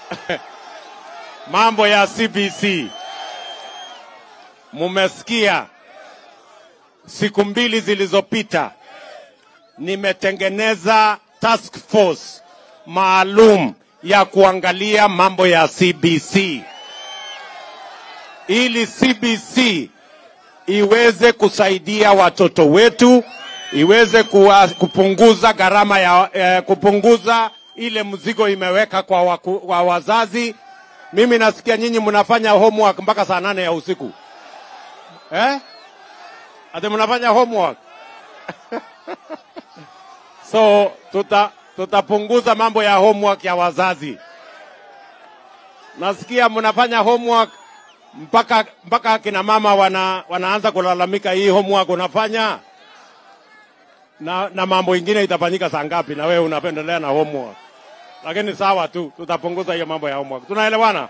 mambo ya CBC. Mumesikia siku mbili zilizopita nimetengeneza task force maalum ya kuangalia mambo ya CBC ili CBC iweze kusaidia watoto wetu, iweze kuwa, kupunguza gharama ya eh, kupunguza ile mzigo imeweka kwa, waku, kwa wazazi. Mimi nasikia nyinyi mnafanya homework mpaka saa nane ya usiku eh? Ati mnafanya homework so tuta tutapunguza mambo ya homework ya wazazi. Nasikia mnafanya homework mpaka mpaka akina mama wana, wanaanza kulalamika, hii homework unafanya na, na mambo ingine itafanyika saa ngapi, na wewe unapendelea na homework. Lakini sawa tu, tutapunguza hiyo mambo ya homework. Tunaelewana?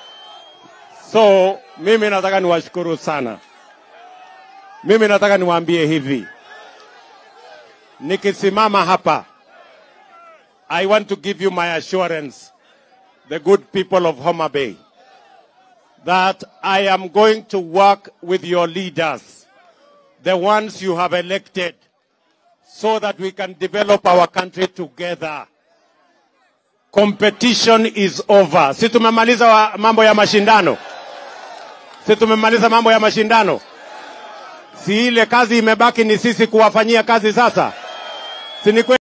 So mimi nataka niwashukuru sana. Mimi nataka niwaambie hivi, nikisimama hapa, I want to give you my assurance, the good people of Homa Bay, that I am going to work with your leaders, the ones you have elected, so that we can develop our country together. Competition is over. Si tumemaliza wa- mambo ya mashindano? Si tumemaliza mambo ya mashindano? Si ile kazi imebaki ni sisi kuwafanyia kazi sasa? Si ni kweli?